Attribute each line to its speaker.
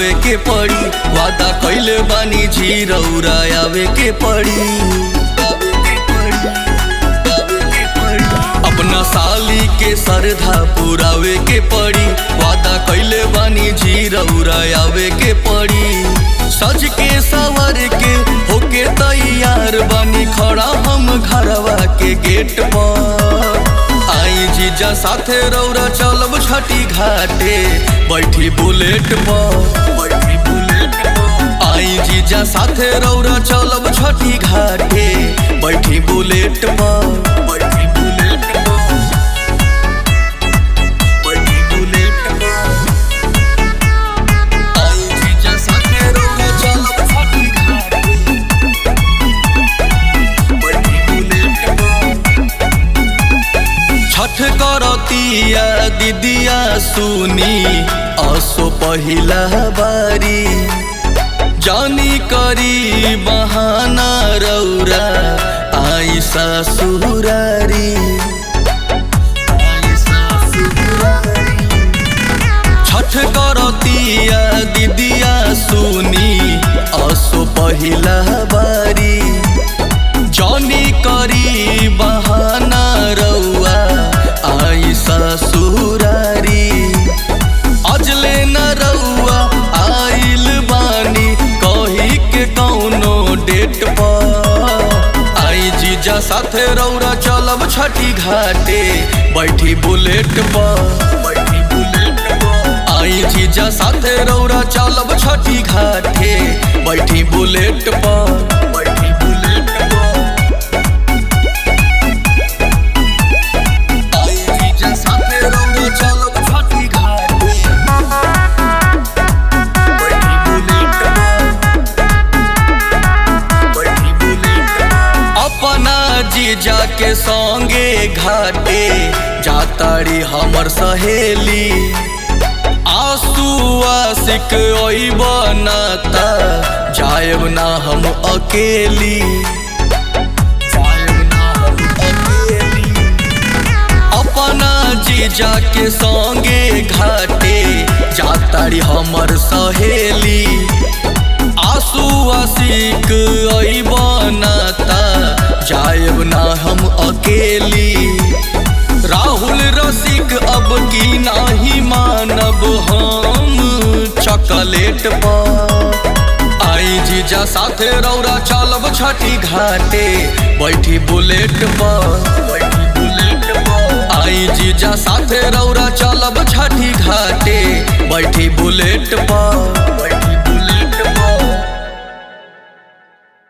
Speaker 1: पुरावे के पड़ी वादा कैले बानी जी रौरा आवे के पड़ी अपना साली के सरधा पुरावे के पड़ी वादा कैले बानी जी रौरा आवे के पड़ी सज के सवर के होके तैयार बानी खड़ा हम घरवा के गेट पर आई जीजा साथे रौरा चलब छठी घाटे बैठी बुलेट पर बैठी बुलेट पर आई जीजा साथे रौरा चलब छठी घाटे बैठी बुलेट पर बैठी बुलेट पर बैठी बुलेट पर आई जीजा साथे रौरा चलब छठी घाटे बैठी बुलेट पर छठ करतिया दीदिया सुनी असो पहिला बारी जानी करी बहाना रौरा आई ससुरारी आई ससुरारी छठ करतिया दीदिया सुनी असो पहिला बारी जौनी करी बहाना रउआ आई ससुरारी अजले न रउआ आइल बानी कही के कौनो डेट पर आई जीजा साथे रौरा चलब छठी घाटे बैठी बुलेट पर बैठी बुलेट पर आई जीजा साथे रौरा चलब छठी घाटे बैठी बुलेट पर बैठी बुलेट पर आई जीजा साथे रौरा चलब छठी घाटे बैठी बुलेट पर बैठी बुलेट पर अपना जीजा के संगे घाटे जाताड़ी हमर सहेली आंसू आशिक ओई बनाता जायब ना हम अकेली जायब ना हम अकेली अपना जीजा के संगे घाटे जाताड़ी हमर सहेली आंसू आशिक ओई बनाता जायब ना हम अकेली राहुल रसिक अब की नाही मानब हम चॉकलेट पर आई जीजा साथे रौरा चलब छठी घाटे बैठी बुलेट पर बैठी बुलेट पर आई जीजा साथे रौरा चलब छठी घाटे बैठी बुलेट पर